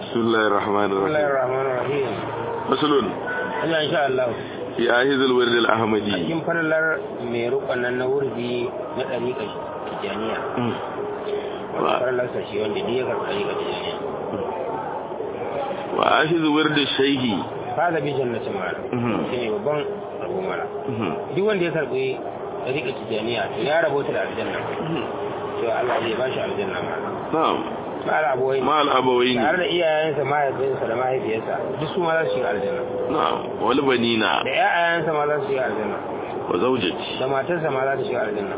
بسم الله الرحمن بسم الله الرحيم الرحمن الرahim فصل Allah insha Allah في آهز الورد الأحمدي cikin falalar mai rukun nan na wurdi na dariƙa tijaniya wanda falalar sa shi wanda duk ya karɓi dariƙa tijaniya وآهز ورد الشيخ fa da bi jannatin mala Mhm. shine babban rabo mala duk wanda ya karɓi dariƙa tijaniya to ya rabota da aljanna cewa Allah zai ba shi aljanna mala نعم mala abuwai مع الأبوين tare da iyayensa mahaifinsa da mahaifiyarsa duk su ma za su shiga aljanna نعم والبنين da ƴaƴayensa ma za su shiga aljanna وزوجتي da matarsa ma za ta shiga aljanna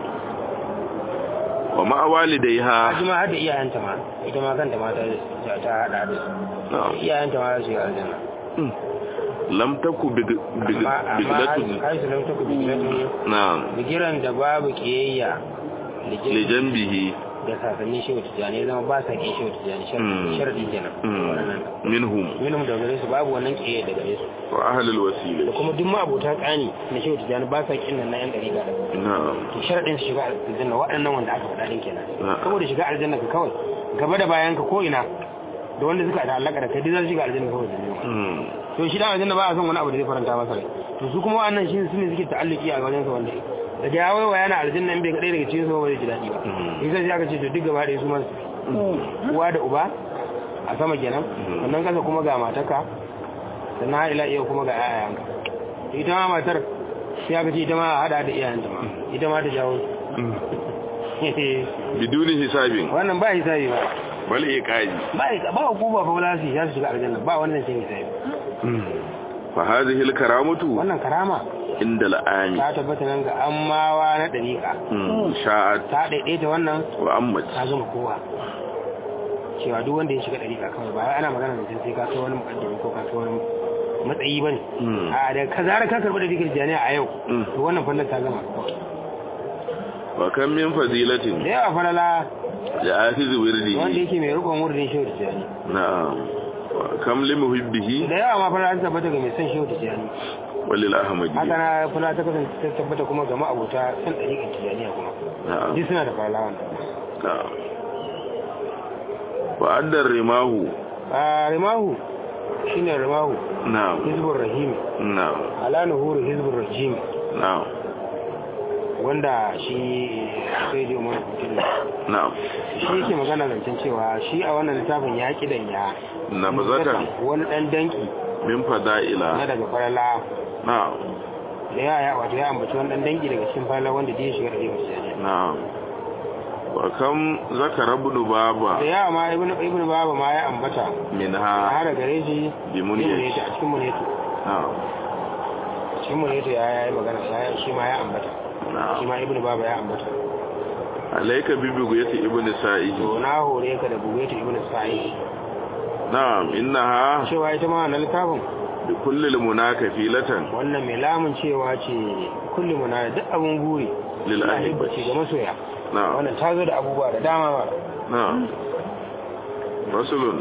ومع والديها Haji ma har da iyayenta ma ita ma kanta ma ta ta hada da su نعم iyayenta ma za su shiga aljanna لم تكن بق- بق- amma amma بقلة har su lamta ku bigilatu نعم bigiran da babu kiyayya da jin- لجنبه da sasannin shehu tijjani ya zama ba sa kin shehu tijjani Mm. sharadi kenan مم. waɗannan منهم minhum da gare su babu wannan kiyayya da gare su وأهل da الوسيلة kuma duk ma abota tsani na shehu tijjani ba sa kin nan na yan dariƙa da نعم to sharadin su shiga aljanna waɗannan wanda aka faɗa din kenan Na'am. saboda shiga aljanna ka kawai gaba da bayan ka ko ina da wanda suka da alaka da kai duk za su shiga aljanna kawai da ne مم. to shi dan aljanna ba a son wani abu da zai faranta masa rai to su kuma wannan shi su ne suke ta'alluki a wajen sa wanda daga ya waiwa yana aljanna in bai kadai daga cikin sa ba zai ji daɗi ba Mhm. in sai aka ce to duk gaba da su ma su uwa da uba a sama kenan sannan kasa kuma ga mataka sannan har ila iya kuma ga yayanka to ita ma matar sai aka ce ita ma a hada da iyayenta ma ita ma ta jawo بدون حساب wannan ba hisabi ba بل إيقاظ ba ba hukuma fa wala su ya su shiga aljanna ba wannan sai hisabi فهذه الكرامة wannan karama عند الآن ta tabbata nan ga ammawa na dariƙa مم. شاءت ta daidaita wannan وأمت ta zama kowa cewa duk wanda ya shiga dariƙa kawai ba wai ana magana da sai ka kai wani mukaddami ko ka kai wani matsayi bane مم. a da ka zara ka karɓi dariƙar jami'a a yau Mm. to wannan fallar ta gama وكم من da فضيلة yawa falala لآخذ wanda ورده yake mai rukun wurin shehu tijjani نعم وكم لمحبه da yawa ma falala ta tabbata ga mai son shehu tijjani haka وللأحمدية na falala ta kasance ta tabbata kuma ga ma'abuta son dariƙar tijjaniya kuma نعم duk suna da falala wannan نعم وأدى الرماه a rimahu shine rimahu نعم hizbur rahim نعم ala nuhuru hizbur rajim نعم wanda shi sai da umar kutubu نعم shi yake magana zancen cewa shi a wannan littafin ya kidan ya نبذة wani dan danki من na فضائل daga farala نعم da ya ya wato ya ambaci wani dan danki daga cikin farala wanda da ya shiga da rigar نعم وكم ذكر ابن da بابا yawa ma ibn ibn baba ma ya ambata منها har gare shi بمنية a cikin muneto نعم cikin muneto ya yi magana ya shi ma ya ambata shi نعم ma ibn baba ya ambata عليك ببغية ابن سائه to na hore ka da bugaita ibn sa'id نعم إنها cewa ita ma wannan littafin بكل المنى كفيلة wannan mai lamun cewa ce kullum na duk abin guri للأحبة ce ga masoya نعم wannan ta zo da abubuwa da dama ba نعم رسول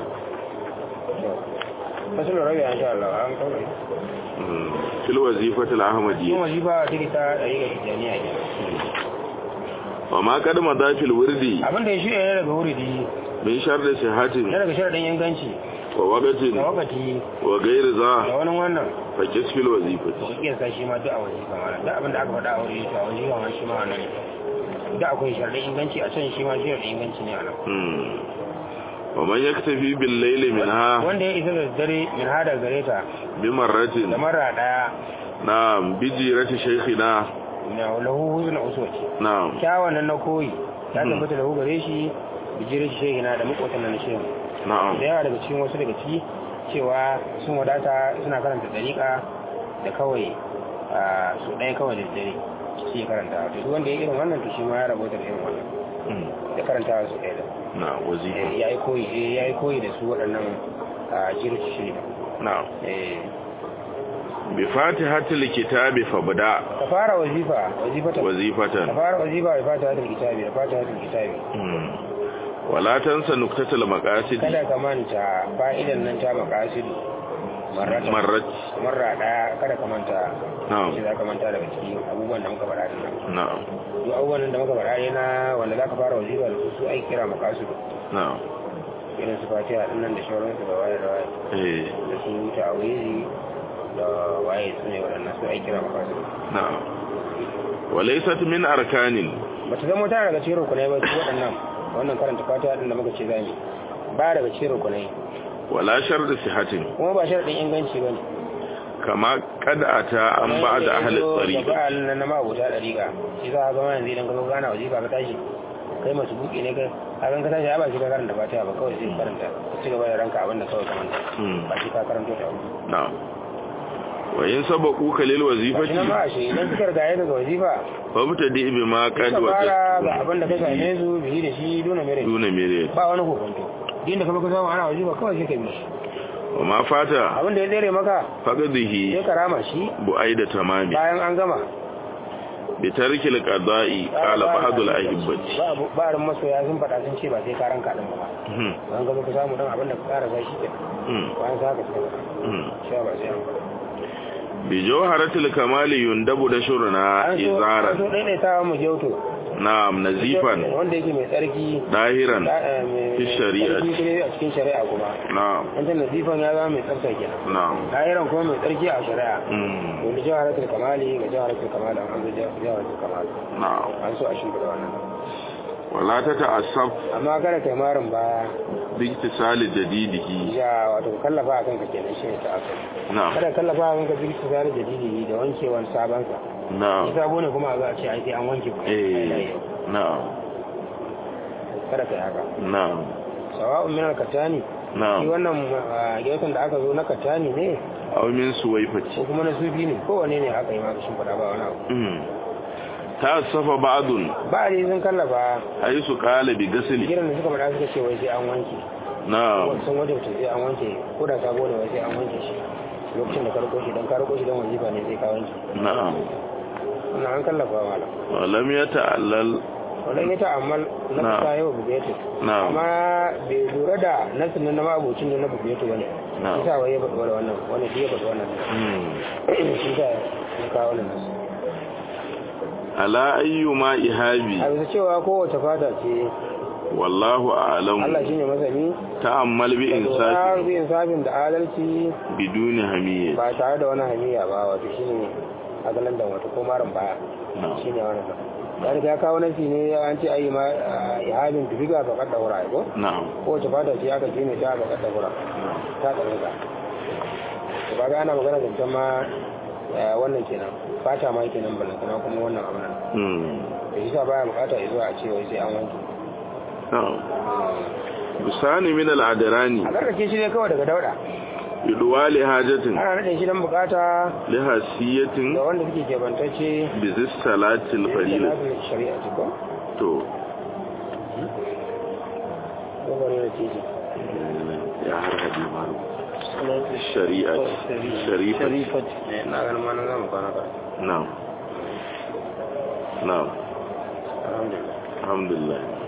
fasul rabi an sha Allah an kawai في الوظيفة yin الأحمدية wajiba ta ta ɗari ga tijjaniya ke وما قد مضى في الورد abin da ya shirya ne daga wuridi من شر na صحة daga sharaɗin yanganci ووقت da wakati وغير da ذا wani wannan فكس في to الوظيفة ka kiyasta shi ma duk a wajiba ma duk abin da aka faɗa a wuri to a wajiba ma shi ma wannan duk akwai sharaɗin inganci a can shi ma sharaɗin inganci ne a nan مم. ومن يكتفي بالليل منها wanda ya isa da dare min hada gare ta da بمرة mara ɗaya نعم بجيرة شيخنا na lahu huzun uswati نعم kyawun nan na koyi ya Hmm. tabbata lahu gare shi bijirin shi shehi na da makwatan nan na shehu نعم da yawa daga cikin wasu daga ciki cewa sun wadata suna karanta dariƙa da kawai a su ɗaya kawai da dare shi ya karanta to duk wanda ya irin wannan to shi ma ya rabota da irin wannan مم. da karanta su ɗaya da نعم وظيفة ya yi koyi eh, ya yi koyi da su waɗannan a jirin shi shehi نعم eh بفاتحة الكتاب فبدأ ka fara wazifa wazifata ka وظيفة fara wazifa da fatihatul kitabi da fatihatul kitabi مم. ولا تنسى نكتة المقاصد kada ka manta fa'idan nan ta makasidu marrata مرت marra daya kada ka manta نعم shi za ka manta daga cikin abubuwan da muka faɗa din nan نعم duk abubuwan da muka faɗa ne na wanda za ka fara wazifa da su su ai kira makasidu نعم irin su fatiha din nan da shauransu da waye da waye eh da su ta'awizi da waye su ne waɗannan su aiki na mafasu na'am walaysat min arkanin ba ta zama tana daga cikin rukunai ba su waɗannan wannan karanta fatiha din da muka ce zami ba daga cikin rukunai wala shart sihatin kuma ba sharaɗin inganci ba ne kama kad ata an ba'da ahli tariq ba nan na mabuta dariƙa shi za ka gama yanzu idan ka zo gana wazifa ka tashi kai masu buki ne kai a kan ka tashi a ba shi ka karanta fatiha ba kawai sai ka karanta ka ci gaba da ranka abin da kawai kamar Hmm. ba shi ka karanto ta ba na'am wa in sabaquka lil shi wazifati nan ma a shi idan suka riga ya daga wazifa fabtadi bima qad ka fara ga wajadta abin da ka same su bihi da shi duna mere duna mere ba wani kokonto din da ka baka samu ana wazifa kawai sai ka bi shi wa ma fata abin da ya tsere maka faqadihi sai ka rama shi bu'aida tamami bayan an gama bi tarkil qada'i qala ba'dul ahibbati ba ba ran masoya sun faɗa sun ce ba sai ka ranka din ba hmm an gaba ka samu dan abin da ka kara shi ke hmm bayan sa ka sai hmm shi ba sai an faɗa bi jawharatil kamali yundabu da shurna an so an so izaran daidaitawa mu gyauto na'am nazifan wanda yake mai tsarki dahiran da- eh, mai fi shari'ati. tsarki kuma a cikin shari'a kuma na'am wancan nazifan ya zama mai tsarka kenan na'am dahiran kuma mai tsarki a shari'a hmm wanda jawharatul kamali ga jawharatul kamali an zo jawharatul kamali na'am an so a shimfiɗa wannan wala ta ta'assaf amma kada kai marin baya bi ittisali jadidihi ya wato kallafa a kanka kenan shi ne ta aka na'am kada kallafa a kanka birki zane jadidi da wankewan sabansa na'am shi sabo ne kuma a za a ce ai sai an wanke ku eh na'am kada kai haka na'am sawa'un min al-katani shi na'am wannan gyautan da aka zo na katani ne aw min suwaifati ko kuma na sufi ne kowane ne aka yi maka shin fada ba wani abu hmm ta'assafa ba'dun ba a dai sun kallafa haythu qala bi ghasli gidan da suka faɗa suka ce wai sai an wanke na'am sun wajen sai an wanke ko da sabo ne wai sai an wanke shi lokacin da ka riko shi don ka riko shi don wajiba ne sai ka wanke na'am wannan an kallafa malam wa lam yata'allal wannan ya ta'ammal na Na'am. fita yau bugetu na'am amma bai lura da nasin na mabucin da na bugetu bane Na'am. shi sa wai ya faɗi wannan wannan shi ya faɗi wannan hmm shi sa ya kawo wannan nasu ala ayyuma ihabi a bisa cewa kowace fata ce wallahu a'lam Allah shine masani ta'ammal bi da insafi bi insafin da adalci biduni hamiyya ba tare da wani hamiya ba wato shine agalan da wato ko marin baya na'am shine wannan ya riga ya kawo nasi ne an ce ayi ma ihabin tufiga ka kadda wura ko na'am kowace fata ce aka ce ne ta aka kadda wura ta tsare ka to kaga ana magana zancen ma eh, wannan kenan fata ma kenan balantana kuma wannan abu nan hmm da shi sa baya bukata ya zuwa a ce wai sai an wanke na'am bisani min al-adrani a karkace shi ne kawai daga dauda bidwali hajatin ana nade shi don bukata lihasiyatin da wanda suke kebantacce bizis salatil farila salatul shari'a ce ko to ko bari na ce shi ya har hadi maru shari'a shari'a eh na ganin ma nan zamu kwana ka na'am na'am alhamdulillah alhamdulillah